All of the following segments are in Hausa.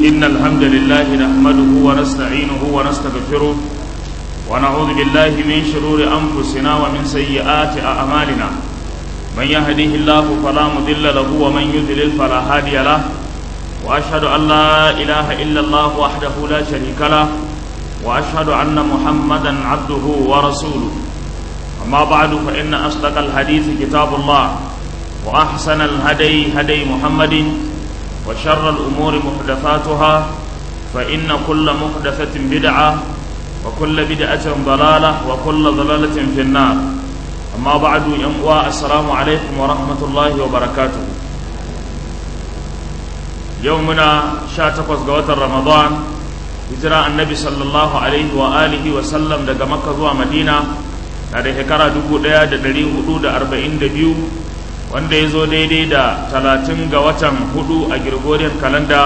إن الحمد لله نحمده ونستعينه ونستغفره ونعوذ بالله من شرور أنفسنا ومن سيئات أعمالنا من يهده الله فلا مضل له ومن يضلل فلا هادي له وأشهد أن لا إله إلا الله وحده لا شريك له وأشهد أن محمدا عبده ورسوله أما بعد فإن أصدق الحديث كتاب الله وأحسن الهدي هدي محمد وشر الأمور محدثاتها فإن كل محدثة بدعة وكل بدعة ضلالة وكل ضلالة في النار أما بعد ينقوى السلام عليكم ورحمة الله وبركاته يومنا شاتقوز قوات رمضان hijira annabi sallallahu alaihi wa alihi wa sallam daga makka zuwa madina na da shekara 1442 wanda ya zo daidai da 30 ga watan hudu a gregorian kalanda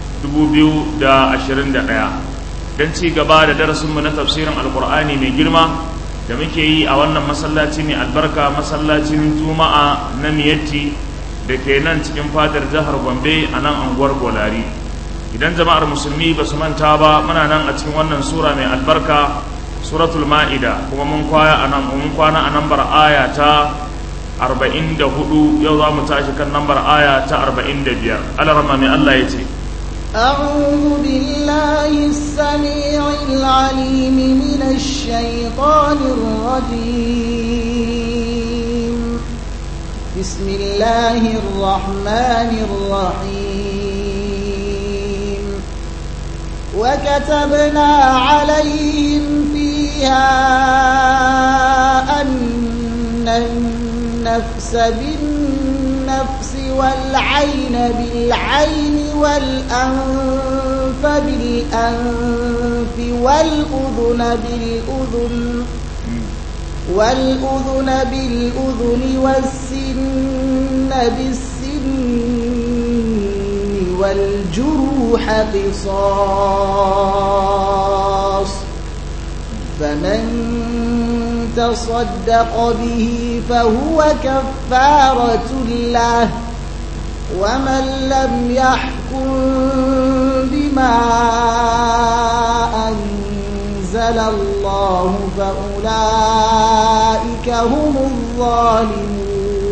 2021 don ci gaba da darasinmu na tafsirin alkur'ani mai girma da muke yi a wannan masallaci mai albarka masallacin juma'a na miyatti da ke nan cikin fadar jihar gombe a nan anguwar golari idan jama'ar musulmi ba su manta ba muna nan a cikin wannan sura mai albarka suratul ma'ida kuma mun kwaya a nan mun kwana a nambar aya ta 44 yau za mu tashi kan nambar aya ta 45 alarma mai Allah ya ce أعوذ بالله السميع العليم من الشيطان الرجيم بسم الله الرحمن الرحيم وكتبنا عليهم فيها أن النفس بالنفس والعين بالعين والأنف بالأنف والأذن بالأذن والأذن بالأذن والسن بالسن والجروح قصاص فمن تصدق به فهو كفارة له ومن لم يحكم بما أنزل الله فأولئك هم الظالمون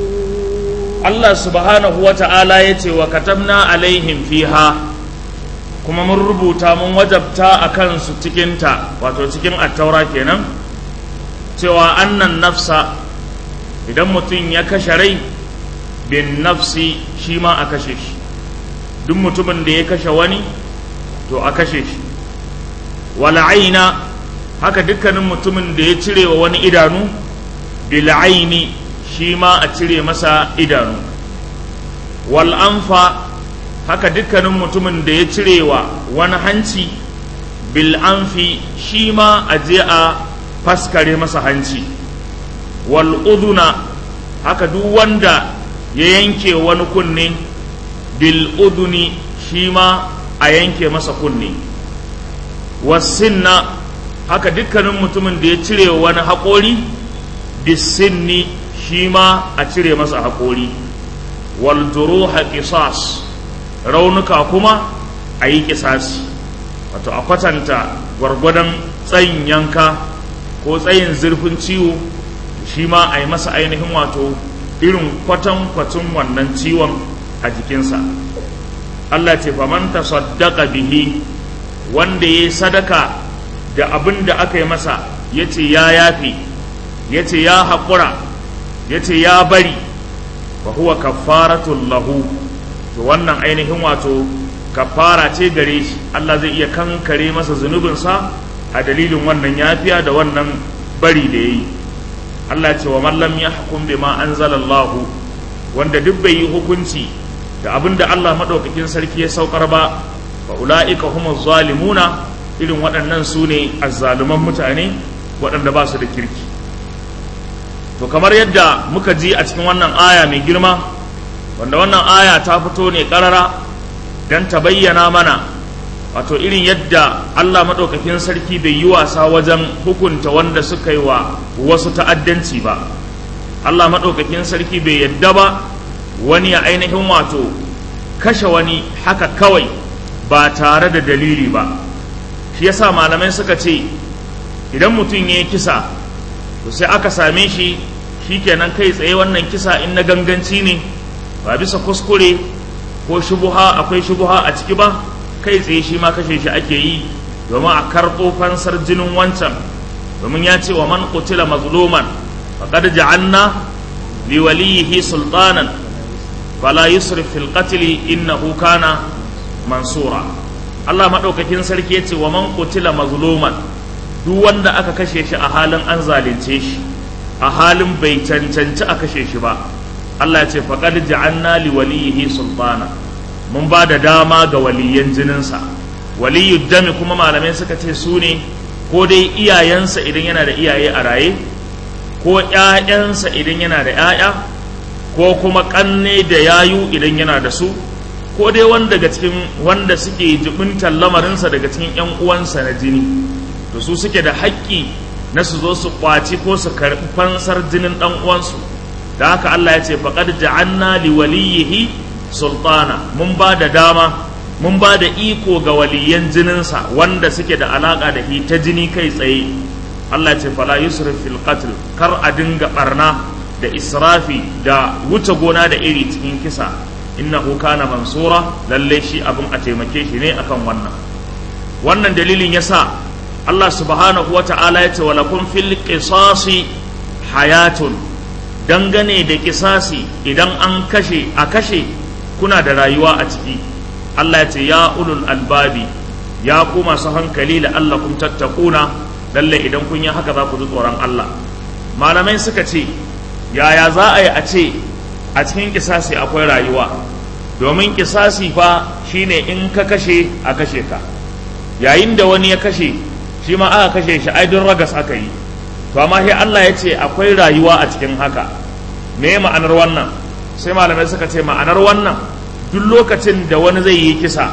Allah subhanahu wa ta'ala ya ce wa katabna alaihim fiha kuma mun rubuta mun wajabta a kansu cikinta wato cikin attaura kenan cewa annan nafsa idan mutum ya kashe rai bin nafsi shi ma a kashe shi duk mutumin da ya kashe wani to a kashe shi wala aina haka dukkanin mutumin da ya cire wa wani idanu bil aini shi ma a cire masa idanu wal anfa haka dukkanin mutumin da ya cire wa wani hanci bil anfi shi ma a je a faskare masa hanci wal uduna haka duk wanda ya yanke wani kunne bil uduni shi ma a yanke masa kunne wasinna haka dukkanin mutumin da ya cire wani haƙori bisinni shi ma a cire masa haƙori wal duruha qisas raunuka kuma a yi kisasi wato a kwatanta gwargwadon tsayin yanka ko tsayin zurfin ciwo shi ma a yi masa ainihin wato irin kwatan kwatun wannan ciwon a jikinsa Allah ce faman tasaddaqa bihi wanda ya sadaka da abin da aka yi masa ya ce ya yafe ya ce ya haƙura ya ce ya bari wa huwa kaffaratul lahu to wannan ainihin wato kafara ce gare shi Allah zai iya kankare masa zunubinsa a dalilin wannan yafiya da wannan bari da yayi Allah ce wa man lam yahkum bima anzalallahu wanda duk bai yi hukunci da abin da Allah madaukakin sarki ya saukar ba fa ulaika humuz zalimuna irin waɗannan su ne azzaluman mutane waɗanda ba su da kirki to kamar yadda muka ji a cikin wannan aya mai girma wanda wannan aya ta fito ne ƙarara don ta bayyana mana wato irin yadda Allah maɗaukakin sarki bai yi wasa wajen hukunta wanda suka yi wa wasu ta'addanci ba Allah maɗaukakin sarki bai yadda ba wani ya ainihin wato kashe wani haka kawai ba tare da dalili ba shi yasa malamai suka ce idan mutum ya yi kisa to sai aka same shi shikenan kai tsaye wannan kisa in na ganganci ne ba bisa kuskure ko shubuha akwai shubuha a ciki ba kai tsaye shi ma kashe shi ake yi domin a karɓo fansar jinin wancan domin ya ce wa man qutila mazluman faqad ja'alna li waliyihi sultanan fala yusrif fil qatl innahu kana mansura Allah madaukakin sarki ya ce wa man qutila mazluman duk wanda aka kashe shi a halin an zalunce shi a halin bai cancanci a kashe shi ba Allah ya ce faqad ja'alna li waliyihi sultana mun ba da dama ga waliyan jininsa waliyu dami kuma malamai suka ce su ne ko dai iyayensa idan yana da iyaye a raye ko ƴaƴansa idan yana da ƴaƴa ko kuma ƙanne da yayu idan yana da su ko dai wanda daga cikin wanda suke jibintar lamarinsa daga cikin ƴan uwansa na jini to su suke da haƙƙi na su zo su kwaci ko su karɓi fansar jinin ɗan uwansu da haka Allah ya ce faqad ja'anna li waliyyihi sultana mun ba da dama mun ba da iko ga waliyan jininsa wanda suke da alaka da shi ta jini kai tsaye Allah ya ce fala yusrif fil qatl kar a dinga barna da israfi da wuce gona da iri cikin kisa innahu kana mansura lalle shi abin a taimake shi ne akan wannan wannan dalilin yasa Allah subhanahu wa ta'ala ya ce wa lakum fil qisasi hayatun dangane da kisasi idan an kashe a kashe kuna da rayuwa a ciki Allah ya ce ya ulul albabi ya ku masu hankali la Allah kun tattakuna lalle idan kun yi haka za ku ji tsoron Allah malamai suka ce yaya za a yi a ce a cikin kisasi akwai rayuwa domin kisasi fa shine in ka kashe a kashe ka yayin da wani ya kashe shi ma aka kashe shi ai don ragas aka yi to amma sai Allah ya ce akwai rayuwa a cikin haka me ma'anar wannan sai malamai suka ce ma'anar wannan duk lokacin da wani zai yi kisa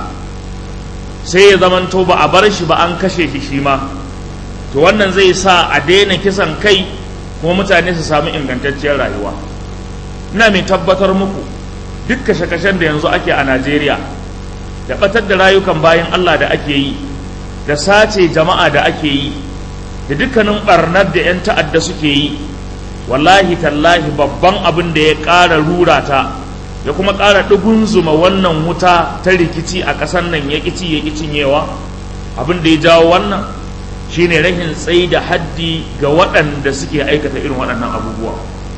sai ya zamanto ba a bar shi ba an kashe shi shi ma to wannan zai sa a daina kisan kai kuma mutane su samu ingantacciyar rayuwa ina mai tabbatar muku duk kashe-kashen da yanzu ake a Najeriya da batar da rayukan bayan Allah da ake yi da sace jama'a da ake yi da dukkanin barnar da 'yan ta'adda suke yi wallahi tallahi babban abin da ya ƙara rura ta ya kuma ƙara zuma wannan wuta ta rikici a ƙasar nan ya ƙici ya ƙi cinyewa abin da ya jawo wannan shine rahin tsayi da haddi ga waɗanda suke aikata irin waɗannan abubuwa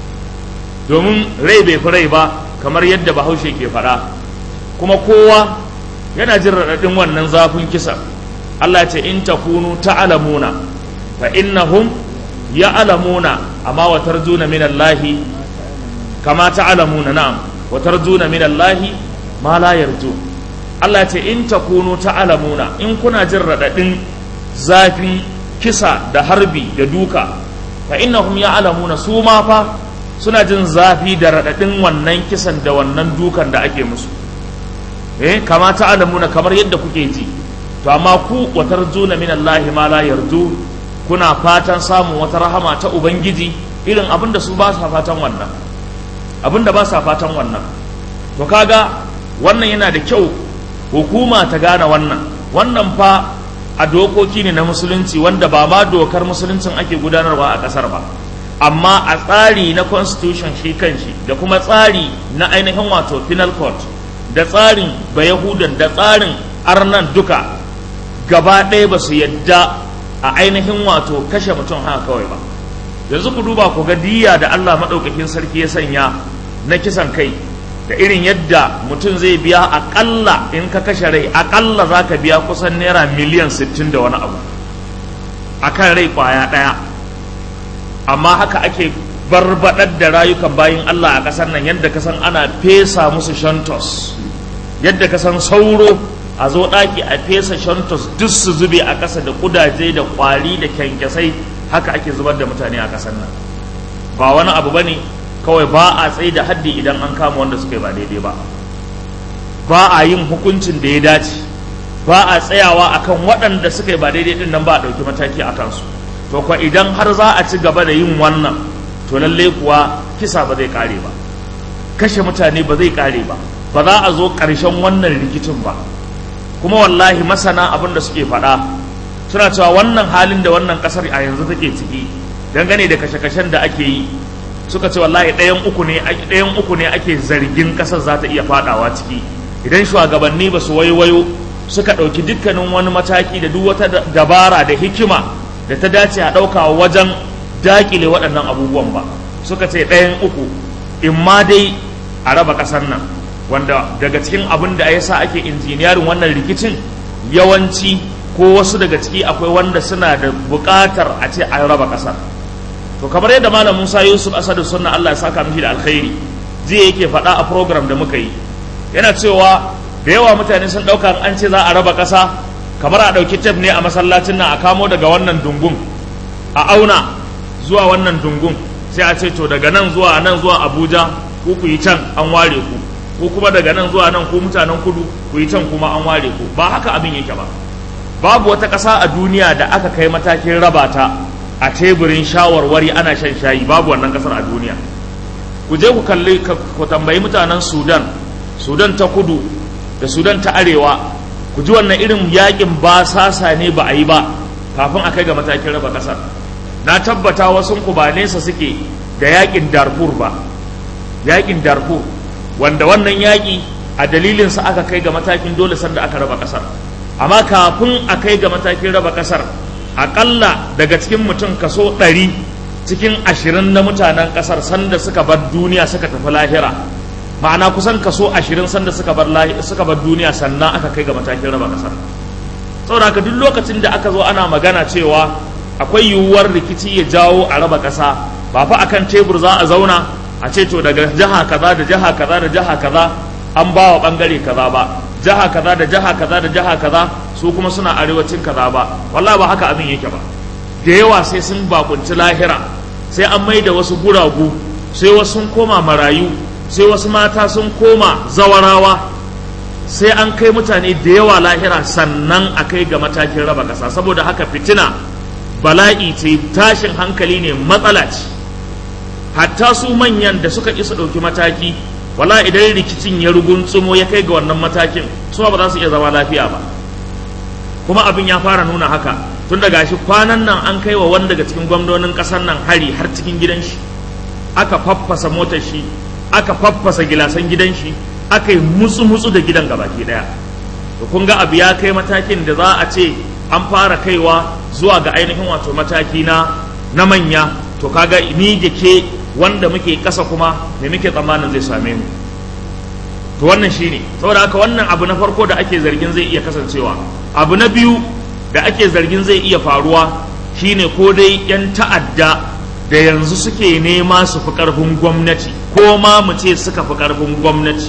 domin rai bai fi rai ba kamar yadda bahaushe ke faɗa kuma kowa yana jin raɗaɗin wannan zafin kisa Allah ce in takunu ta'lamuna fa innahum ya'lamuna amma wa tarjuna min Allah kama ta'lamuna na'am wa tarjuna min Allah ma la yarju Allah ce in takunu ta'lamuna in kuna jin radadin zafin kisa da harbi da duka fa innahum ya'lamuna su ma fa suna jin zafi da radadin wannan kisan da wannan dukan da ake musu eh kama ta'lamuna kamar yadda kuke ji to amma ku watar juna min Allah ma la yarju kuna fatan samun wata rahama ta ubangiji irin abin da su ba sa fatan wannan abin da ba sa fatan wannan to kaga wannan yana da kyau hukuma ta gane wannan wannan fa a dokoki ne na musulunci wanda ba ma dokar musuluncin ake gudanarwa a kasar ba amma a tsari na constitution shi kanshi da kuma tsari na ainihin wato penal court da tsarin bayahudan da tsarin arnan duka gaba ɗaya ba su yadda a ainihin wato kashe mutum haka kawai ba yanzu ku duba ku ga diya da Allah maɗaukakin sarki ya sanya na kisan kai da irin yadda mutum zai biya aƙalla in ka kashe rai aƙalla za ka biya kusan naira miliyan sittin da wani abu a kan rai ƙwaya ɗaya amma haka ake barbaɗar da rayukan bayin Allah a ƙasar nan yadda ka san ana fesa musu shantos yadda ka san sauro a zo ɗaki a fesa shantos duk su zube a ƙasa da ƙudaje da ƙwari da kyankyasai haka ake zubar da mutane a ƙasar nan ba wani abu ba ne kawai ba a tsaye da haddi idan an kama wanda suka yi ba daidai ba ba a yin hukuncin da ya dace ba a tsayawa akan waɗanda suka yi ba daidai din nan ba a ɗauki mataki a kansu to kuwa idan har za a ci gaba da yin wannan to lallai kuwa kisa ba zai ƙare ba kashe mutane ba zai ƙare ba ba za a zo ƙarshen wannan rikicin ba kuma wallahi masana abin da suke faɗa suna cewa wannan halin da wannan ƙasar a yanzu take ciki dangane da kashe-kashen da ake yi suka ce wallahi ɗayan uku ne ɗayan uku ne ake zargin ƙasar za ta iya faɗawa ciki idan shugabanni ba su waiwayo suka ɗauki dukkanin wani mataki da duk wata dabara da hikima da ta dace a ɗauka wajen daƙile waɗannan abubuwan ba suka ce ɗayan uku in ma dai a raba ƙasar nan wanda daga cikin abin da ya sa ake injiniyarin wannan rikicin yawanci ko wasu daga ciki akwai wanda suna da buƙatar a ce an raba ƙasar to kamar yadda malam Musa Yusuf Asadu sunna Allah ya saka mishi da alkhairi jiya yake faɗa a program da muka yi yana cewa da yawa mutane sun ɗauka an ce za a raba ƙasa kamar a ɗauki tef ne a masallacin nan a kamo daga wannan dungun a auna zuwa wannan dungun sai a ce to daga nan zuwa nan zuwa Abuja ku ku yi can an ware ku ko kuma daga nan zuwa nan ku mutanen kudu ku yi can kuma an ware ku ba haka abin yake ba babu wata ƙasa a duniya da aka kai matakin raba ta a teburin shawarwari ana shan shayi babu wannan ƙasar a duniya ku je ku kalli ku tambayi mutanen sudan sudan ta kudu da sudan ta arewa ku ji wannan irin yakin ba sasa ne ba a yi ba kafin a kai ga matakin raba ƙasar na tabbata wasu ku ba nesa suke da yakin darfur ba yakin darfur wanda wannan yaƙi a dalilinsa aka kai ga matakin dole sanda aka raba ƙasar amma kafin a kai ga matakin raba ƙasar aƙalla daga cikin mutum kaso ɗari cikin ashirin na mutanen ƙasar sanda suka bar duniya suka tafi lahira ma'ana kusan kaso ashirin sanda suka bar suka bar duniya sannan aka kai ga matakin raba ƙasar saboda haka duk lokacin da aka zo ana magana cewa akwai yiwuwar rikici ya jawo a raba ƙasa ba fa akan tebur za a zauna a ce to daga jiha kaza da jiha kaza da jiha kaza an ba wa bangare kaza ba jiha kaza da jiha kaza da jiha kaza su kuma suna arewacin kaza ba wallahi ba haka abin yake ba da yawa sai sun bakunci lahira sai an mai da wasu guragu sai wasu sun koma marayu sai wasu mata sun koma zawarawa sai an kai mutane da yawa lahira sannan a kai ga matakin raba kasa saboda haka fitina bala'i ce tashin hankali ne matsala ce hatta su manyan da suka isa ɗauki mataki wala idan rikicin ya rugunsumo ya kai ga wannan matakin su ba za su iya zama lafiya ba kuma abin ya fara nuna haka tun da gashi kwanan nan an kai wa wani daga cikin gwamnonin ƙasar nan hari har cikin gidan shi aka faffasa motar shi aka faffasa gilasan gidan shi aka yi mutsu-mutsu da gidan gabaki daya to kun ga abu ya kai matakin da za a ce an fara kaiwa zuwa ga ainihin wato mataki na na manya to kaga ni da ke wanda muke kasa kuma me muke tsammanin zai same mu to wannan shine saboda haka wannan abu na farko da ake zargin zai iya kasancewa abu na biyu da ake zargin zai iya faruwa shine ko dai yan ta'adda da yanzu suke nema su fi karfin gwamnati ko ma mu ce suka fi karfin gwamnati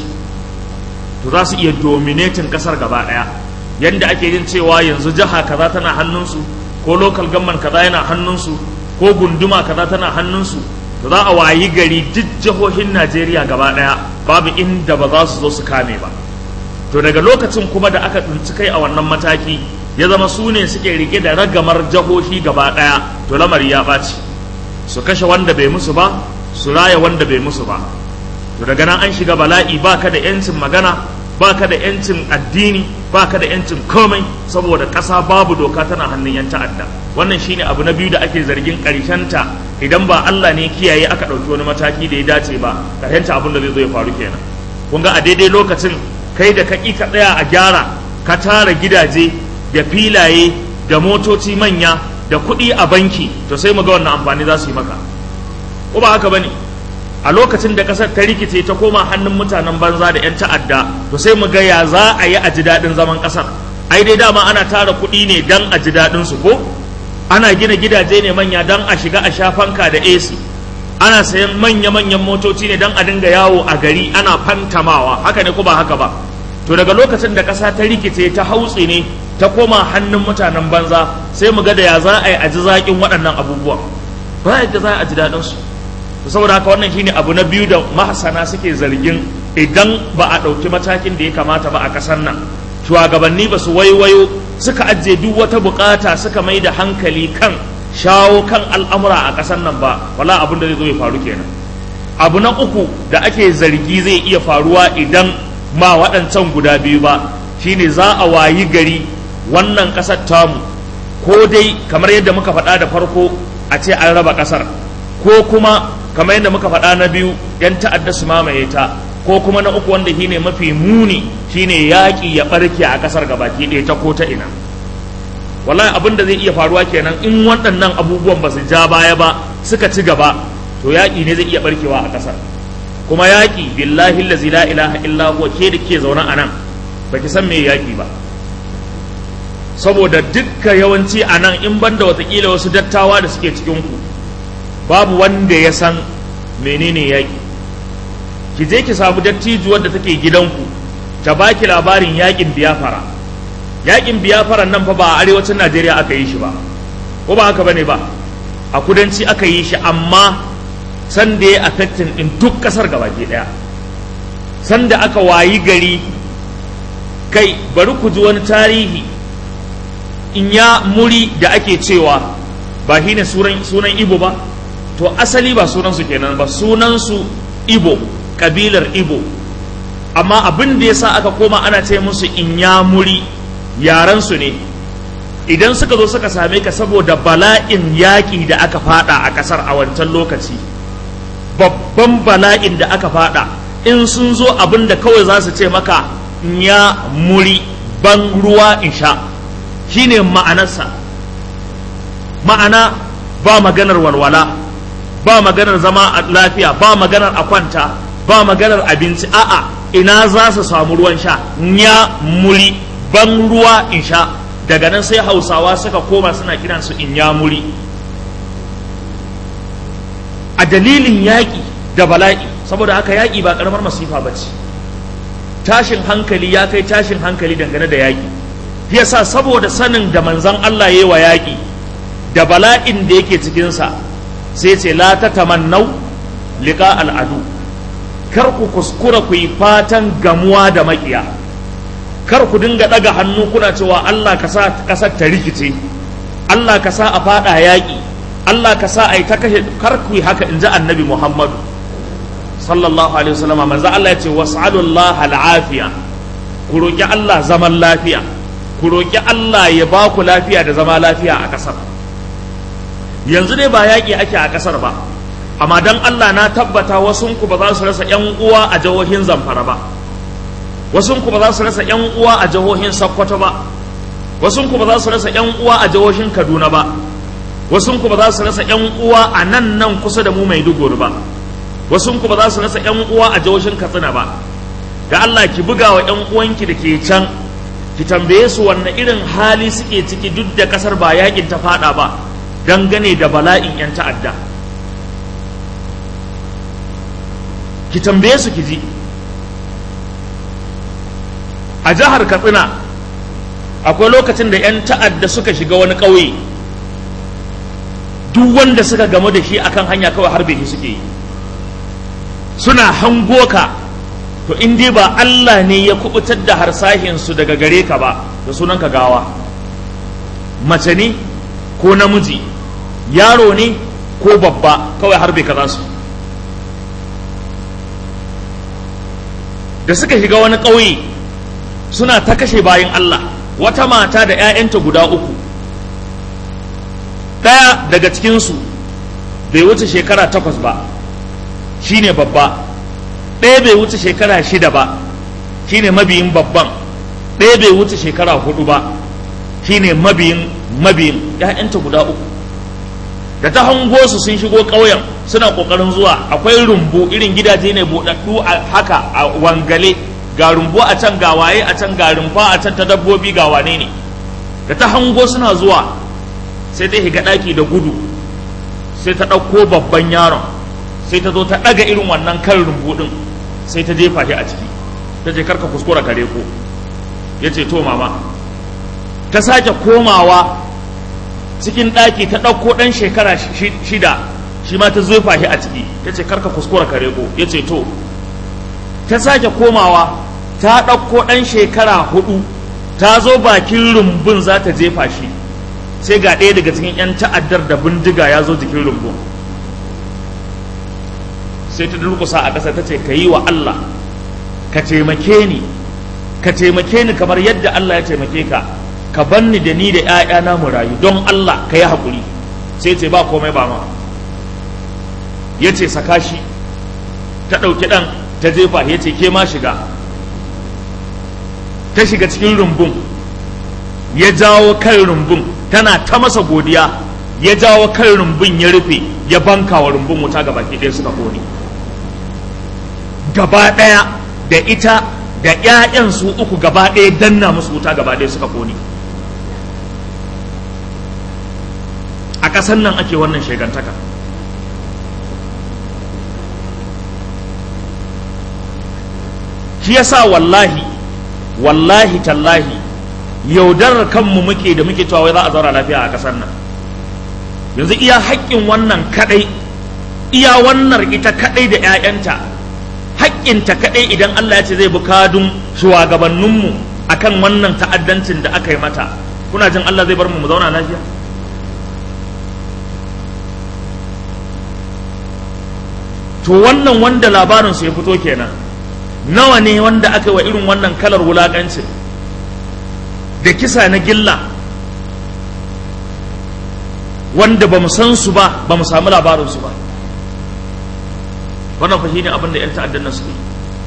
to za su iya dominating kasar gaba daya yanda ake yin cewa yanzu jiha kaza tana hannunsu ko local government kaza yana hannunsu ko gunduma kaza tana hannunsu to za a wayi gari duk jihohin Najeriya gaba daya babu inda ba za su zo su kame ba to daga lokacin kuma da aka tsinci kai a wannan mataki ya zama su ne suke rike da ragamar jihohi gaba daya to lamari ya ɓaci su kashe wanda bai musu ba su raya wanda bai musu ba to daga nan an shiga bala'i baka da yancin magana baka da yancin addini baka da yancin komai saboda ƙasa babu doka tana hannun yan ta'adda wannan shine abu na biyu da ake zargin ta idan ba Allah ne kiyaye aka ɗauki wani mataki da ya dace ba ƙarshenta abin da zai zo ya faru kenan kun ga a daidai lokacin kai da ka ka tsaya a gyara ka tara gidaje da filaye da motoci manya da kuɗi a banki to sai mu ga wannan amfani za su yi maka ko ba haka bane a lokacin da kasar ta rikice ta koma hannun mutanen banza da 'yan ta'adda to sai mu ga ya za a yi a ji daɗin zaman ƙasar ai dai dama ana tara kuɗi ne dan a ji daɗin su ko ana gina gidaje ne manya dan a shiga a sha fanka da AC ana sayan manya-manyan motoci ne dan a dinga yawo a gari ana fantamawa haka ne ko ba haka ba to daga lokacin da ƙasa ta rikice ta hautsi ne ta koma hannun mutanen banza sai mu ga da ya za a yi a ji zaƙin waɗannan abubuwan ba yadda za a ji daɗin su saboda haka wannan shine abu na biyu da mahasana suke zargin idan ba a ɗauki matakin da ya kamata ba a ƙasar nan shugabanni ba su waiwayo suka ajiye duk wata bukata suka mai da hankali kan shawo kan al'amura a ƙasar nan ba wala abin da zai zo ya faru kenan abu na uku da ake zargi zai iya faruwa idan ma waɗancan guda biyu ba shine za a wayi gari wannan ƙasar tamu ko dai kamar yadda muka faɗa da farko a ce an raba ƙasar ko kuma kamar yadda muka faɗa na biyu yan ta'adda su mamaye ta ko kuma na uku wanda shine mafi muni shine yaƙi ya ɓarke a ƙasar gabaki ɗaya ta ko ta ina wallahi abin da zai iya faruwa kenan in waɗannan abubuwan ba su ja baya ba suka ci gaba to yaƙi ne zai iya ɓarkewa a ƙasar kuma yaƙi billahi allazi la ilaha illa huwa ke da ke zaune a nan baki san me yaƙi ba saboda dukka yawanci a nan in banda watakila wasu dattawa da suke cikin ku babu wanda ya san menene yaƙi ki je ki samu dattijuwar da take gidanku ta baki labarin yaƙin biyafara yaƙin biyafaran nan fa ba a arewacin najeriya aka yi shi ba ko ba haka bane ba a kudanci aka yi shi amma sanda ya affecting din duk kasar gabaki daya sanda aka wayi gari kai bari ku ji wani tarihi in ya muri da ake cewa ba shi ne sunan ibo ba to asali ba sunansu kenan ba sunansu ibo kabilar ibo amma abin da ya sa aka koma ana ce musu in ya muri yaransu ne idan suka zo suka same ka saboda bala'in yaƙi da aka fada a ƙasar a wancan lokaci babban bala'in da aka fada in sun zo abin da kawai za su ce maka ya muri ban ruwa in sha shine ma'anarsa ma'ana ba maganar walwala ba maganar zama a lafiya ba maganar a kwanta ba maganar abinci a'a ina za su samu ruwan sha ya muri ban ruwa in sha daga nan sai hausawa suka koma suna kiransu in ya muri a dalilin yaƙi da bala'i saboda haka yaƙi ba ƙaramar masifa ba ce tashin hankali ya kai tashin hankali dangane da yaƙi yasa saboda sanin da manzan Allah ya yi wa yaƙi da bala'in da yake cikinsa sai ce la ta tamannau liƙa al'adu kar ku kuskura ku yi fatan gamuwa da maƙiya kar ku dinga ɗaga hannu kuna cewa Allah ka sa ƙasar ta rikice Allah ka sa a faɗa yaƙi Allah ka sa a yi ta kashe kar ku yi haka in ji annabi Muhammadu sallallahu alaihi wasallam manzo Allah ya ce was'alullah al'afiya ku roki Allah zaman lafiya ku roki Allah ya ba ku lafiya da zama lafiya a ƙasar yanzu dai ba yaƙi ake a ƙasar ba amma dan Allah na tabbata wasun ku ba za su rasa ƴan uwa a jihohin Zamfara ba wasun ku ba za su rasa ƴan uwa a jihohin Sokoto ba wasun ku ba za su rasa ƴan uwa a jihohin Kaduna ba wasun ku ba za su rasa ƴan uwa a nan nan kusa da mu Maiduguri ba wasu ku ba za su rasa yan uwa a jihohin katsina ba da Allah ki buga wa yan uwanki da ke can ki tambaye su wanne irin hali suke ciki duk da kasar ba yakin ta fada ba dangane da bala'in yan ta'adda ki tambaye su ki ji a jihar katsina akwai lokacin da yan ta'adda suka shiga wani ƙauye duk wanda suka gamu da shi akan hanya kawai harbe shi suke yi suna hango ka to in dai ba Allah ne ya kubutar da harsahinsu daga gare ka ba da sunan ka gawa mace ne ko namiji yaro ne ko babba kawai harbe ka za su da suka shiga wani ƙauye suna ta kashe bayan Allah wata mata da 'ya'yanta guda uku ɗaya daga cikinsu bai wuce shekara takwas ba shine babba ɗaya bai wuce shekara shida ba shine mabiyin babban ɗaya bai wuce shekara hudu ba shine mabiyin mabiyin ‘ya'yanta guda uku da ta hango su sun shigo ƙauyen suna ƙoƙarin zuwa akwai rumbu irin gidaje ne buɗaɗɗu a haka a wangale ga rumbu a can ga waye a can ga rumfa a can ta dabbobi ga wane ne da ta hango suna zuwa sai ta higa ɗaki da gudu sai ta ɗauko babban yaron sai ta zo ta ɗaga irin wannan kan rumbu ɗin sai ta jefa shi a ciki ta je karka kuskura kare ko ya ce to mama ta sake komawa cikin ɗaki ta ɗauko ɗan shekara shida shi ma ta zefa shi a ciki ya ce karka kuskura kare ko ya ce to ta sake komawa ta ɗauko ɗan shekara hudu ta zo bakin rumbun za ta jefa shi sai ga ɗaya daga cikin 'yan ta'addar da bindiga ya zo jikin rumbun sai ta durkusa a ƙasa ta ce ka yi wa Allah ka taimake ni ka taimake ni kamar yadda Allah ya taimake ka ka banni da ni da ‘ya'yana mu rayu don Allah ka yi haƙuri sai ce ba komai ba ma ya ce saka shi ta ɗauki ɗan ta jefa ya ce ke ma shiga ta shiga cikin rumbun ya jawo kan rumbun tana ta masa godiya ya jawo kan rumbun ya rufe ya banka wa rumbun wuta gaba ɗaya suka kone gaba ɗaya da ita da ‘ya'yan su uku gaba ɗaya danna musu wuta gaba ɗaya suka kone a ƙasar nan ake wannan shegantaka shi yasa wallahi wallahi tallahi yaudarar kanmu muke da muke cewa wai za a zaura lafiya a ƙasar nan yanzu iya haƙƙin wannan kaɗai iya wannan ita kaɗai da 'ya'yanta haƙƙinta kaɗai idan Allah ya ce zai bukadun shugabanninmu akan wannan ta'addancin da aka yi mata kuna jin Allah zai bar mu mu zauna lafiya to wannan wanda labarinsu ya fito kenan nawa ne wanda aka yi wa irin wannan kalar wulaƙancin da kisa na gilla wanda ba mu san su ba ba mu samu labarinsu ba wannan fa shine abin da 'yan ta'addan nan suke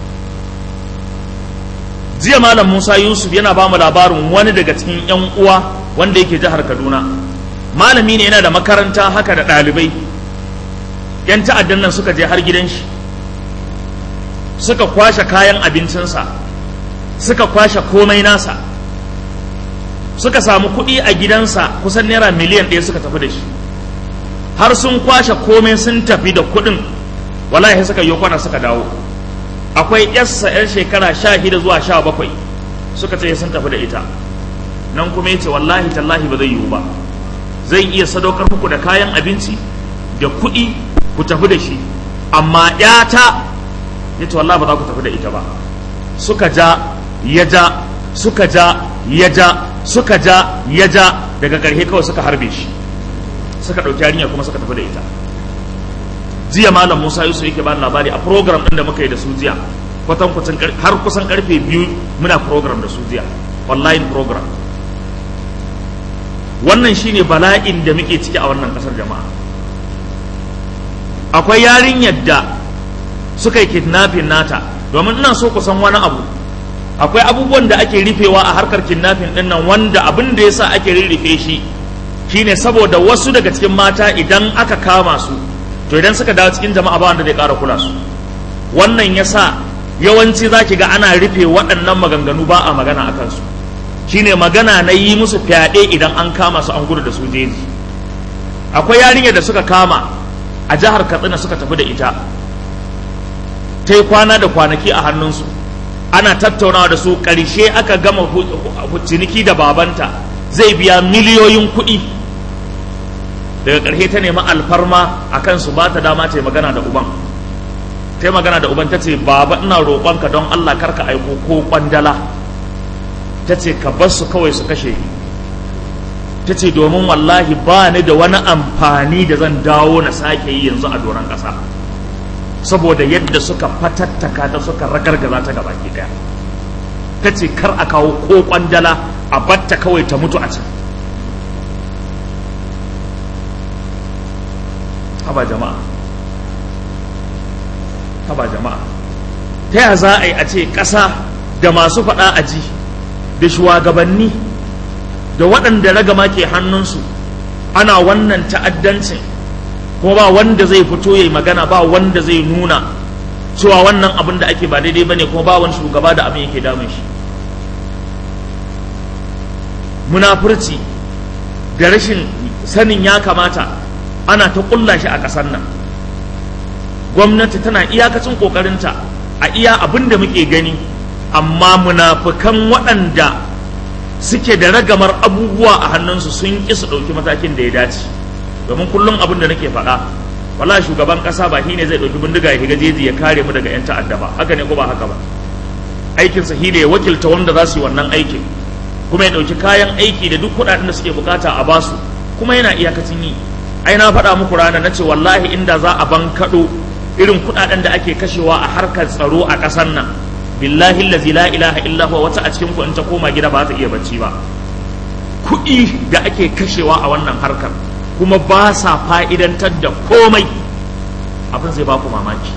jiya malam musa yusuf yana ba mu labarin wani daga cikin 'yan uwa wanda yake jihar kaduna malami ne yana da makaranta haka da ɗalibai 'yan ta'addan nan suka je har gidan shi suka kwashe kayan abincinsa suka kwashe komai nasa suka samu kuɗi a gidansa kusan naira miliyan ɗaya suka tafi da shi har sun kwashe komai sun tafi da kuɗin wallahi suka yi kwana suka dawo akwai yassa yan shekara sha shida zuwa sha bakwai suka ce sun tafi da ita nan kuma ya ce wallahi tallahi ba zai yiwu ba zai iya sadaukar muku da kayan abinci da kuɗi ku tafi da shi amma ƴata ya ce wallahi ba za ku tafi da ita ba suka ja ya ja suka ja ya ja suka ja ya ja daga ƙarshe kawai suka harbe shi suka ɗauki yarinya kuma suka tafi da ita jiya malam musa yusuf yake bani labari a program ɗin da muka yi da su jiya kwatan kwatan har kusan karfe biyu muna program da su jiya online program wannan shine bala'in da muke ciki a wannan ƙasar jama'a akwai yarinyar da suka yi kidnapping nata domin ina so ku san wani abu akwai abubuwan da ake rufewa a harkar kidnapping din nan wanda abin da yasa ake rirrife shi shine saboda wasu daga cikin mata idan aka kama su to idan suka dawo cikin jama'a ba wanda zai ƙara kula su wannan yasa yawanci zaki ga ana rufe waɗannan maganganu ba a magana a kansu shine magana na yi musu fyaɗe idan an kama su an gudu da su jeji akwai yarinyar da suka kama a jihar katsina suka tafi da ita ta yi kwana da kwanaki a hannunsu ana tattaunawa da su ƙarshe aka gama ciniki da babanta zai biya miliyoyin kuɗi daga ƙarshe ta nemi alfarma a kan su ba ta dama ta yi magana da uban ta yi magana da uban ta ce baba ina roƙonka don allah karka aiko ko ƙwandala ta ce ka bar su kawai su kashe ni ta ce domin wallahi ba ni da wani amfani da zan dawo na sake yi yanzu a doron ƙasa saboda yadda suka fatattaka ta suka ragargaza ta gabaki daya ta ce kar a kawo ko kwandala a batta kawai ta mutu a can haba jama'a haba jama'a ta ya za a yi a ce ƙasa da masu faɗa a ji da shugabanni da waɗanda ragama ke hannunsu ana wannan ta'addancin ko ba wanda zai fito yayi magana ba wanda zai nuna cewa wannan abin da ake ba daidai bane kuma ba wani shugaba da abin yake damun shi munafurci da rashin sanin ya kamata ana ta kulla shi a ƙasar nan gwamnati tana iyakacin ƙoƙarinta a iya abin da muke gani amma munafukan waɗanda suke da ragamar abubuwa a hannunsu sun ƙi su ɗauki matakin da ya dace domin kullum abin da nake faɗa wala shugaban ƙasa ba shine zai ɗauki bindiga ya shiga jeji ya kare mu daga 'yan ta'adda ba haka ne ko ba haka ba aikinsa shine ya wakilta wanda za su yi wannan aikin kuma ya ɗauki kayan aiki da duk kuɗaɗen da suke bukata a basu kuma yana iyakacin yi ai na faɗa muku rana na ce wallahi inda za a ban kaɗo irin kuɗaɗen da ake kashewa a harkar tsaro a ƙasar nan billahi allazi la ilaha illa huwa wata a cikin ku in ta koma gida ba za ta iya bacci ba kuɗi da ake kashewa a wannan harkar kuma ba sa fa'idantar da komai abin zai ba ku mamaki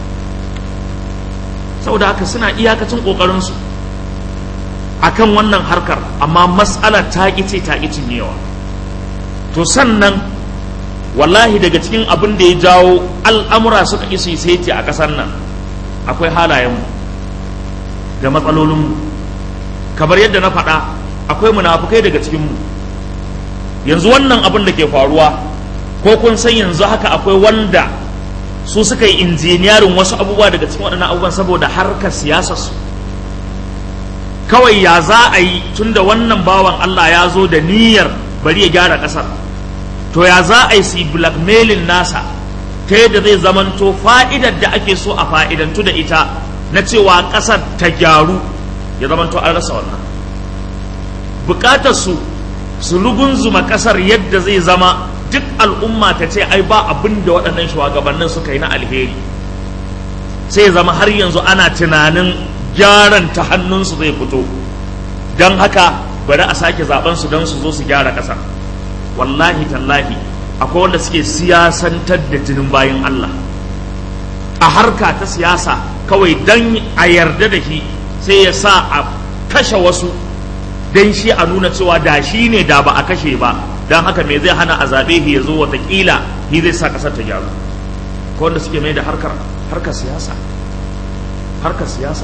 saboda haka suna iyakacin ƙoƙarinsu a kan wannan harkar amma matsalar ta ƙice ta ƙicin yawa to sannan wallahi daga cikin abin da ya jawo al'amura suka isi saiti a ƙasar nan akwai halayenmu da matsalolinmu kamar yadda na faɗa akwai munafukai daga cikinmu yanzu wannan abin da ke faruwa ko kun san yanzu haka akwai wanda su suka yi injiniyarin wasu abubuwa daga cikin waɗannan abubuwan saboda harkar siyasarsu kawai ya za a yi tun da wannan bawan Allah ya zo da niyyar bari ya gyara ƙasar to ya za a yi su blackmailing nasa ta yadda zai zamanto fa'idar da ake so a fa'idantu da ita na cewa ƙasar ta gyaru ya zamanto an rasa wannan bukatar su su rugunzuma ƙasar yadda zai zama duk al'umma ta ce ai ba abin da waɗannan shugabannin suka yi na alheri sai zama har yanzu ana tunanin gyaran ta hannunsu zai fito don haka bari a sake zaben su don su zo su gyara ƙasa wallahi tallahi akwai wanda suke siyasantar da jinin bayan Allah a harka ta siyasa kawai don a yarda da shi sai ya sa a kashe wasu don shi a nuna cewa da shi ne da ba a kashe ba don haka me zai hana a zaɓe shi ya zo watakila shi zai sa ƙasar ta gyaru ko wanda suke mai da harkar harkar siyasa harkar siyasa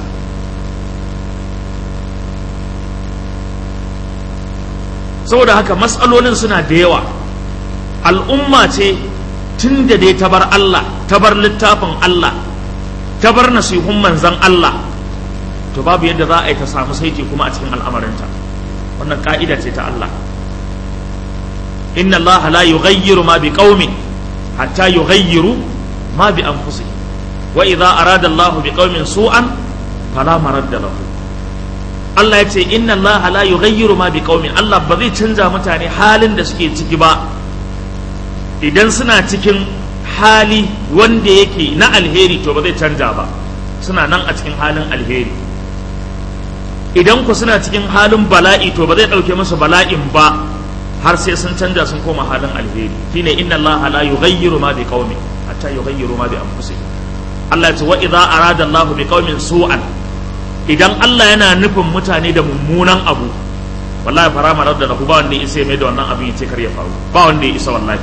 saboda haka matsalolin suna da yawa al'umma ce tun da dai ta bar Allah ta bar littafin Allah ta bar nasihun manzan Allah to babu yadda za a yi ta samu saiti kuma a cikin al'amarinta wannan ka'ida ce ta Allah inna Allah la yughayyiru ma bi qaumin hatta yughayyiru ma bi anfusihim wa idza arada Allah bi qaumin su'an fala maradda lahu Allah ya ce inna Allah la yughayyiru ma bi qaumin Allah ba zai canza mutane halin da suke ciki ba idan suna cikin hali wanda yake na alheri to ba zai canja ba suna nan a cikin halin alheri idan ku suna cikin halin bala'i to ba zai ɗauke musu bala'in ba har sai sun canja sun koma halin alheri shine inna Allah la yughayyiru ma bi qaumin hatta yughayyiru ma bi anfusihim Allah ya ce wa idza arada Allah bi qaumin su'an idan Allah yana nufin mutane da mummunan abu wallahi fara marar da ba wanda ya isa mai da wannan abin ya ce kar ya faru ba wanda ya isa wallahi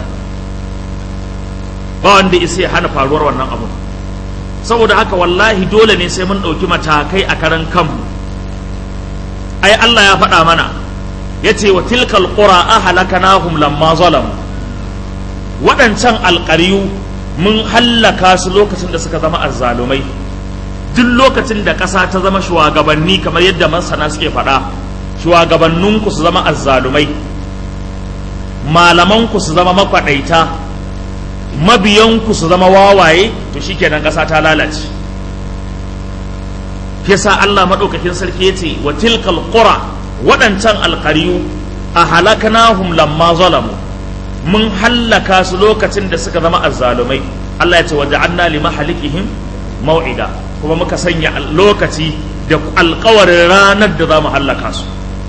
ba wanda ya isa ya hana faruwar wannan abu saboda haka wallahi dole ne sai mun ɗauki matakai a karan kanmu ai Allah ya faɗa mana ya ce wa tilkal qura ahlakanahum lamma zalamu waɗancan alƙaryu mun hallaka su lokacin da suka zama azzalumai duk lokacin da ƙasa ta zama shugabanni kamar yadda masana suke faɗa shugabanninku su zama azzalumai malamanku su zama makwaɗaita mabiyanku su zama wawaye to shikenan ƙasa ta lalace yasa Allah maɗaukakin sarki yace wa tilkal qura waɗancan alƙaryu a halakanahum lamma zalamu mun hallaka su lokacin da suka zama azzalumai Allah ya ce wa ja'alna li mahalikihim mau'ida kuma muka sanya lokaci da alƙawarin ranar da za mu hallaka su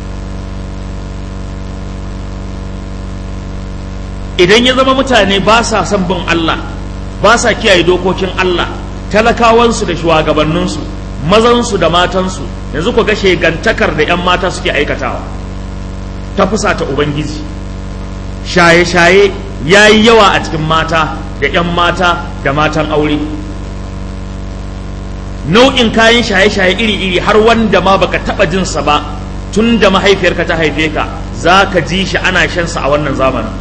idan ya zama mutane ba sa son bin Allah ba sa kiyaye dokokin Allah talakawansu da shugabanninsu mazansu da matansu yanzu ku ga shegantakar da 'yan mata suke aikatawa ta fusata ubangiji shaye-shaye ya yi yawa a cikin mata da 'yan mata da matan aure nau'in kayan shaye-shaye iri-iri har wanda ma baka taba jinsa ba tun da mahaifiyarka ta haife ka za ka ji shi ana shansa a wannan zamanin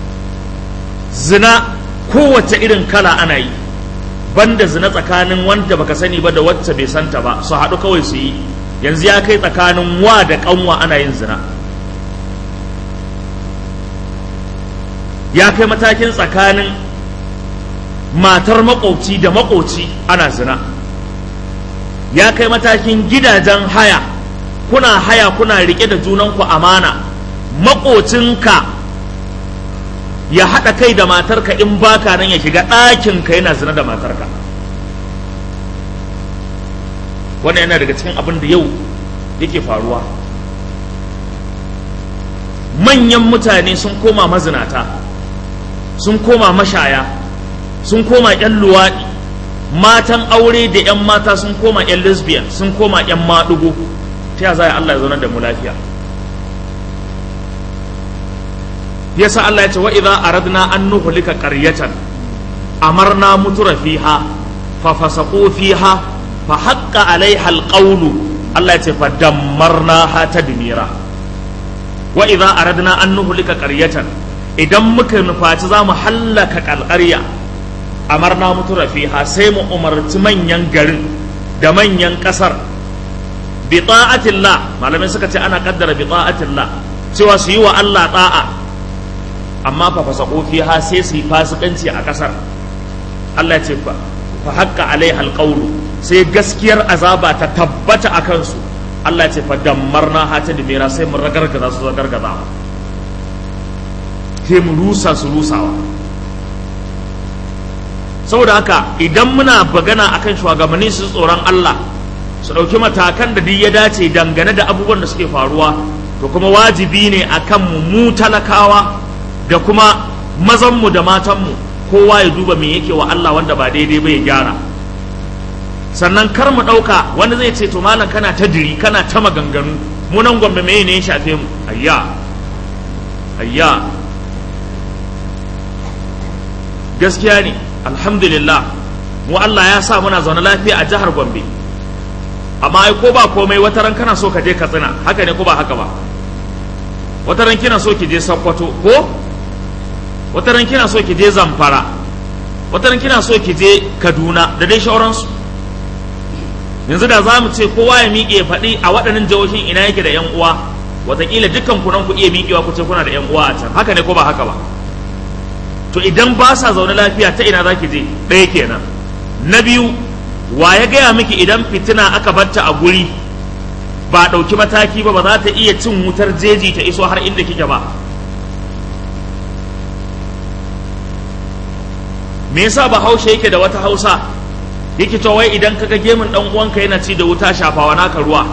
zina kowace irin kala ana yi banda zina tsakanin wanda baka sani ba da wacce bai santa ba su haɗu kawai su yi yanzu ya kai tsakanin wa da ƙanwa ana yin zina ya kai matakin tsakanin matar maƙoci da maƙoci ana zina ya kai matakin gidajen haya kuna haya kuna riƙe da junanku amana maƙocinka ya haɗa kai da matarka in baka nan ya shiga ɗakinka yana zina da matarka wannan yana daga cikin abin da yau yake faruwa manyan mutane sun koma mazinata sun koma mashaya sun koma 'yan luwaɗi matan aure da 'yan mata sun koma 'yan lesbian sun koma 'yan maɗugo ta ya za Allah ya zaunar da mu lafiya yasa Allah ya ce wa idza aradna an nuhlika qaryatan amarna mutura fiha fa fasaqu fiha fa haqqa alaiha alqawlu Allah ya ce fa dammarnaha tadmira wa idza aradna an nuhlika qaryatan idan muka nufaci za mu hallaka kalƙarya amarna mutura fiha sai mu umarci manyan garin da manyan ƙasar bi ta'atillah malamai suka ce ana kaddara bi ta'atillah cewa su yi wa Allah ta'a amma fa fasaqu fiha sai su yi fasikanci a ƙasar Allah ya ce fa fa haqqa alaiha alqawlu sai gaskiyar azaba ta tabbata a kansu Allah ya ce fa dammarna ha ta dimira sai mun ragargaza su ragargaza sai mu rusa su rusawa saboda haka idan muna bagana akan shugabanni su tsoron Allah su ɗauki matakan da duk ya dace dangane da abubuwan da suke faruwa to kuma wajibi ne akan mu mu talakawa da kuma mazanmu da matanmu kowa ya duba me yake wa Allah wanda ba daidai ba ya gyara sannan kar mu ɗauka wanda zai ce to malam kana ta diri kana ta maganganu mu nan gwamna me ne ya shafe mu ayya ayya gaskiya ne alhamdulillah mu Allah ya sa muna zaune lafiya a jihar Gombe amma ai ko ba komai wata ran kana so ka je Katsina haka ne ko ba haka ba wata ran kina so ki je Sokoto ko wata ran kina so ki je Zamfara wata ran kina so ki je Kaduna da dai shauransu yanzu da za mu ce kowa ya miƙe faɗi a waɗannan jihohin ina yake da yan uwa wataƙila dukkan ku nan ku iya miƙewa ku ce kuna da yan uwa a can haka ne ko ba haka ba to idan ba sa zaune lafiya ta ina za ki je ɗaya kenan na biyu wa ya gaya miki idan fitina aka batta a guri ba ɗauki mataki ba ba za ta iya cin wutar jeji ta iso har inda kike ba me yasa ba haushe yake da wata hausa yake to wai idan kaga gemun dan uwanka yana ci da wuta shafawa naka ruwa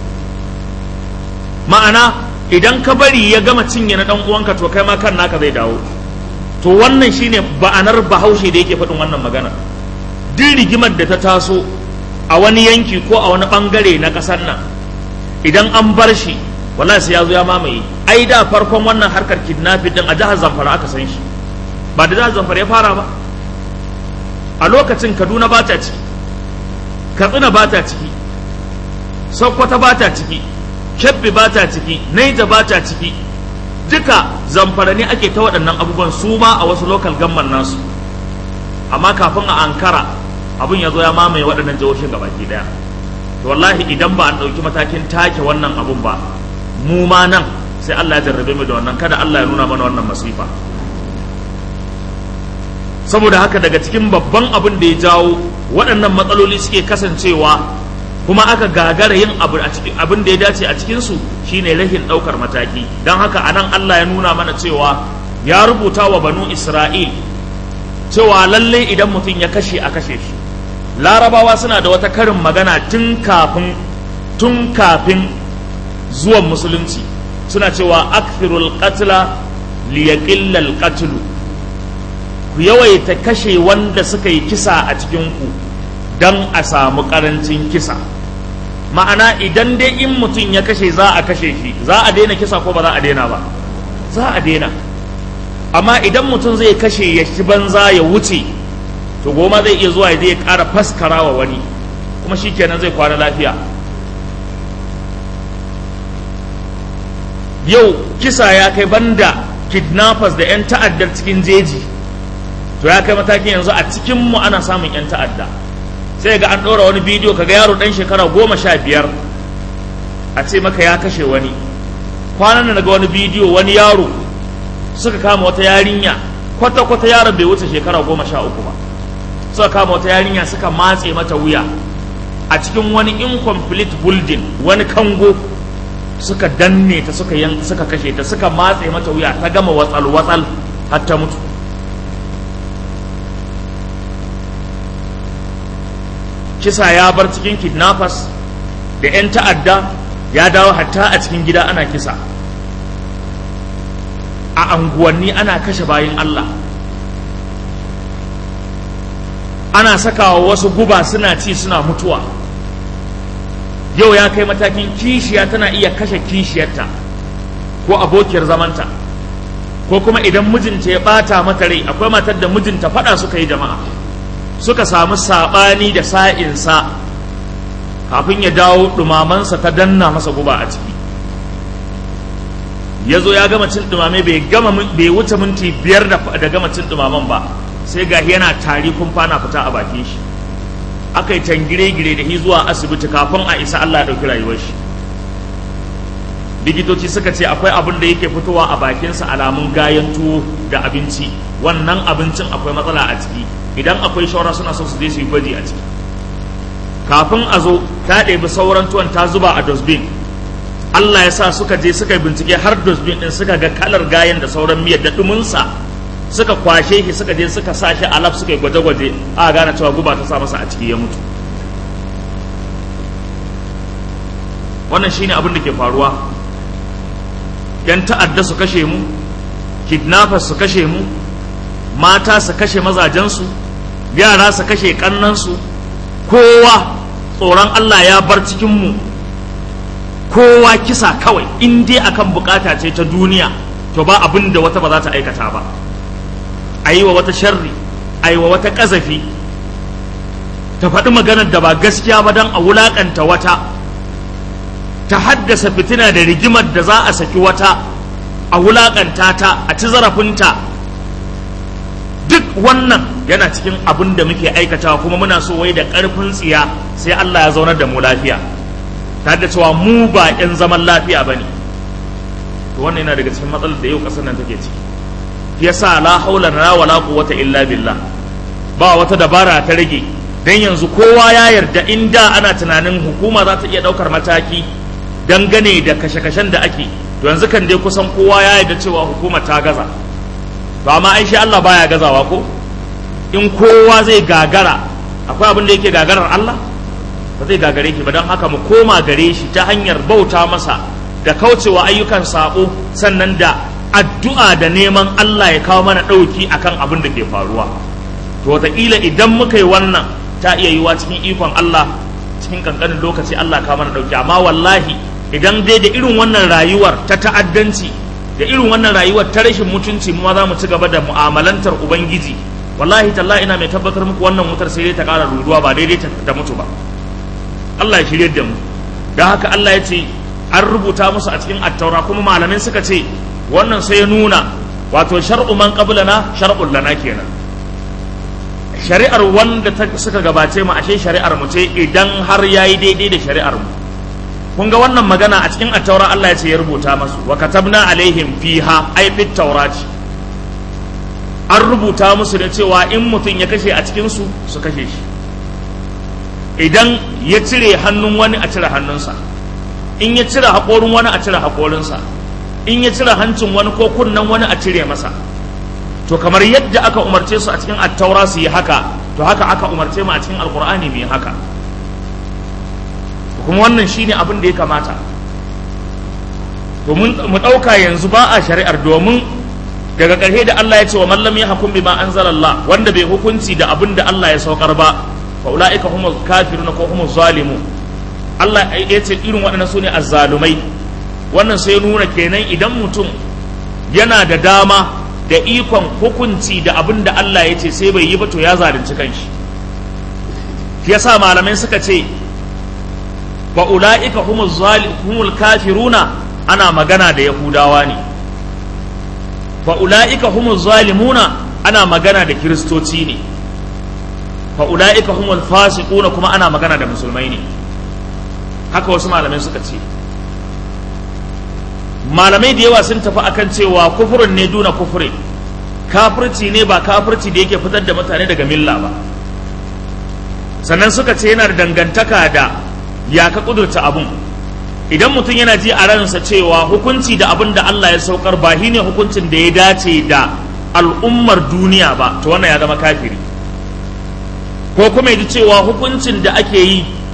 ma'ana idan ka bari ya gama cinye na dan uwanka to kai ma kan naka zai dawo to wannan shine ba'anar bahaushe da yake faɗin wannan magana duk rigimar da ta taso a wani yanki ko a wani bangare na ƙasar nan idan an bar shi wallahi sai ya zo ya mamaye ai da farkon wannan harkar kidnapping din a jihar Zamfara aka san shi ba da jihar Zamfara ya fara ba a lokacin Kaduna ba ta ciki Katsina ba ta ciki Sokoto ba ta ciki Kebbi ba ta ciki Naija ba ta ciki duka zamfara ne ake ta waɗannan abubuwan su ma a wasu lokal gamman nasu amma kafin a ankara abin ya zo ya mamaye waɗannan jihohin gabaki ɗaya to wallahi idan ba an ɗauki matakin take wannan abun ba mu ma nan sai Allah ya jarrabe mu da wannan kada Allah ya nuna mana wannan masifa saboda haka daga cikin babban abin da ya jawo waɗannan matsaloli suke kasancewa kuma aka gagara yin abu a cikin abin da ya dace a cikin su shine rahin daukar mataki dan haka anan Allah ya nuna mana cewa ya rubuta wa banu Isra'il cewa lalle idan mutum ya kashe a kashe shi larabawa suna da wata karin magana tun kafin tun kafin zuwan musulunci suna cewa akthirul qatla liyaqilla al qatlu ku yawaita kashe wanda suka yi kisa a cikin ku don a samu karancin kisa ma'ana idan dai in mutum ya kashe za a kashe shi za a daina kisa ko ba za a daina ba za a daina amma idan mutum zai kashe ya shi banza ya wuce to goma zai iya zuwa ya zai ƙara faskara wa wani kuma shi kenan zai kwana lafiya yau kisa ya kai banda kidnappers da 'yan ta'addar cikin jeji to ya kai matakin yanzu a cikinmu ana samun 'yan ta'adda sai ga an ɗora wani bidiyo kaga yaro ɗan shekara goma sha biyar a ce maka ya kashe wani kwanan da naga wani bidiyo wani yaro suka kama wata yarinya kwata-kwata yaron bai wuce shekara goma sha uku ba suka kama wata yarinya suka matse mata wuya a cikin wani incomplete building wani kango suka danne ta suka yan suka kashe ta suka matse mata wuya ta gama watsal-watsal har ta mutu kisa ya bar cikin kidnappers da 'yan ta'adda ya dawo hatta a cikin gida ana kisa a anguwanni ana kashe bayan Allah ana sakawa wasu guba suna ci suna mutuwa yau ya kai matakin kishiya tana iya kashe kishiyarta ko abokiyar zamanta ko kuma idan mijinta ya bata mata rai akwai matar da mijinta fada suka yi jama'a suka samu sabani da sa'insa kafin ya dawo dumamansa ta danna masa guba a ciki ya zo ya gama cin dumame bai gama bai wuce minti biyar da gama cin dumaman ba sai ga yana tari kumfa na fita a bakin shi aka yi tangire-gire da shi zuwa asibiti kafin a isa Allah ya ɗauki rayuwar shi likitoci suka ce akwai abin da yake fitowa a bakinsa alamun gayan tuwo da abinci wannan abincin akwai matsala a ciki idan akwai shawara suna so su je su yi gwaji a ciki kafin a zo ta ɗebi sauran tuwon ta zuba a dosbin Allah ya sa suka je suka yi bincike har dosbin ɗin suka ga kalar gayan da sauran miyar da ɗuminsa suka kwashe shi suka je suka sa shi alaf suka yi gwaje-gwaje a gane cewa guba ta sa masa a ciki ya mutu wannan shine abin da ke faruwa yan ta'adda su kashe mu kidnappers su kashe mu mata su kashe mazajensu yara su kashe kannansu kowa tsoron Allah ya bar cikin mu kowa kisa kawai in dai akan bukata ce ta duniya to ba abin da wata ba za ta aikata ba a yi wa wata sharri a yi wa wata ƙazafi ta faɗi maganar da ba gaskiya ba don a wulaƙanta wata ta haddasa fitina da rigimar da za a saki wata a wulaƙanta ta a ci zarafinta duk wannan yana cikin abin da muke aikatawa kuma muna so wai da ƙarfin tsiya sai Allah ya zaunar da mu lafiya ta da cewa mu ba 'yan zaman lafiya ba ne to wannan yana daga cikin matsalar da yau ƙasar nan take ciki yasa la haula na wala quwwata illa billah ba wata dabara ta rage dan yanzu kowa ya yarda in da ana tunanin hukuma za ta iya daukar mataki dangane da kashe-kashen da ake to yanzu kan dai kusan kowa ya yarda cewa hukuma ta gaza ba ma ai shi Allah baya gazawa ko in kowa zai gagara akwai abin da yake gagarar Allah ba zai gagare ki ba don haka mu koma gare shi ta hanyar bauta masa da kaucewa ayyukan sabo sannan da addu'a da neman Allah ya kawo mana ɗauki akan abin da ke faruwa to wataƙila idan muka yi wannan ta iya yiwa cikin ikon Allah cikin ƙanƙanin lokaci Allah kawo mana ɗauki amma wallahi idan dai da irin wannan rayuwar ta ta'addanci da irin wannan rayuwar ta rashin mutunci mu ma za mu ci gaba da mu'amalantar ubangiji wallahi tallahi ina mai tabbatar muku wannan wutar sai dai ta ƙara ruruwa ba daidai ta mutu ba Allah ya shirye da mu don haka Allah ya ce an rubuta musu a cikin attaura kuma malamai suka ce wannan sai ya nuna wato shar'u man qablana shar'un lana kenan shari'ar wanda ta suka gabace mu ashe shari'ar mu ce idan har yayi daidai da shari'ar mu kun ga wannan magana a cikin attaura Allah ya ce ya rubuta masu wa katabna alaihim fiha ay fit taurati an rubuta musu da cewa in mutum ya kashe a cikin su su kashe shi idan ya cire hannun wani a cire hannunsa in ya cire haƙorin wani a cire haƙorinsa in ya cire hancin wani ko kunnen wani a cire masa to kamar yadda aka umarce su a cikin attaura su yi haka to haka aka umarce mu a cikin alkur'ani mu yi haka kuma wannan shine abin da ya kamata domin mu ɗauka yanzu ba a shari'ar domin daga ƙarshe da Allah ya ce wa mallam ya hukum bima anzalallah wanda bai hukunci da abin da Allah ya saukar ba fa ulaika humul kafirun ko humuz zalimun Allah ya ce irin waɗannan su ne azzalumai wannan sai nuna kenan idan mutum yana da dama da ikon hukunci da abin da Allah ya ce sai bai yi ba to ya zalunci kanshi shi yasa malamai suka ce fa ulaika humuz zalimul kafiruna ana magana da yahudawa ne fa ulaika humuz zalimuna ana magana da kiristoci ne fa ulaika humul fasiquna kuma ana magana da musulmai ne haka wasu malamai suka ce malamai da yawa sun tafi akan cewa kufurin ne duna kufurin kafirci ne ba kafirci da yake fitar da mutane daga milla ba sannan suka ce yana da dangantaka da ya ka kudurta abun idan mutum yana ji a ransa cewa hukunci da abin da Allah ya saukar ba shi ne hukuncin da ya dace da al'ummar duniya ba to wannan ya zama kafiri ko kuma ji cewa hukuncin da ake yi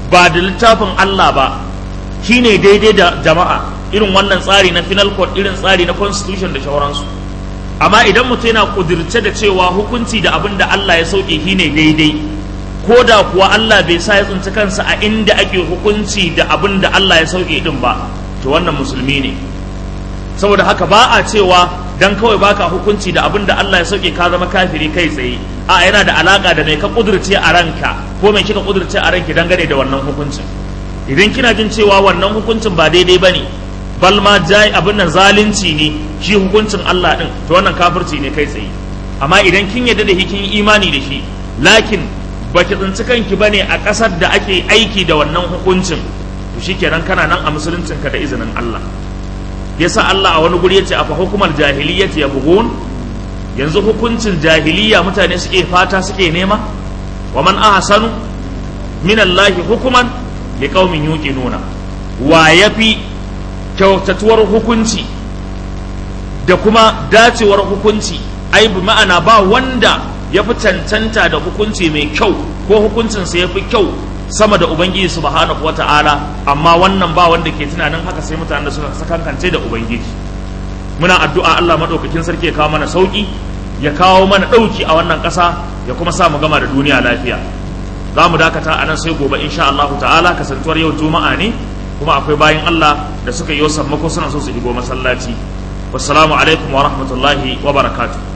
ba da littafin Allah ba shine daidai da jama'a irin wannan tsari na final court irin tsari na constitution da shauransu amma idan mutum yana kudirce da cewa hukunci da abin da Allah ya sauke shine daidai ko da kuwa Allah bai sa ya tsinci kansa a inda ake hukunci da abin da Allah ya sauke din ba to wannan musulmi ne saboda haka ba a cewa dan kawai baka hukunci da abin da Allah ya sauke ka zama kafiri kai tsaye a yana da alaka da mai ka kudurce a ranka ko mai kika kudurce a ranki dangane da wannan hukuncin idan kina jin cewa wannan hukuncin ba daidai bane bal ma jai abin nan zalunci ne shi hukuncin Allah din to wannan kafirci ne kai tsaye amma idan kin yarda da kin imani da shi lakin baki tsinci kanki bane a ƙasar da ake aiki da wannan hukuncin to shikenan kana nan a musuluncin ka da izinin Allah yasa Allah a wani guri yace afa hukumar jahiliyyati yabghun yanzu hukuncin jahiliya mutane suke fata suke nema wa man ahsanu min Allah hukuman liqaumin yuqinuna wa yafi kyautatuwar hukunci da kuma dacewar hukunci ai bi ma'ana ba wanda ya fi cancanta da hukunci mai kyau ko hukuncinsa ya fi kyau sama da ubangiji subhanahu wata'ala amma wannan ba wanda ke tunanin haka sai mutanen da suka sakankance da ubangiji muna addu'a Allah madaukakin sarki ya kawo mana sauki ya kawo mana dauki a wannan ƙasa ya kuma sa mu gama da duniya lafiya za mu dakata a nan sai gobe insha Allah ta'ala kasantuwar yau juma'a ne kuma akwai bayan Allah da suka yi wasan mako suna so su shigo masallaci wassalamu alaikum wa rahmatullahi wa barakatuh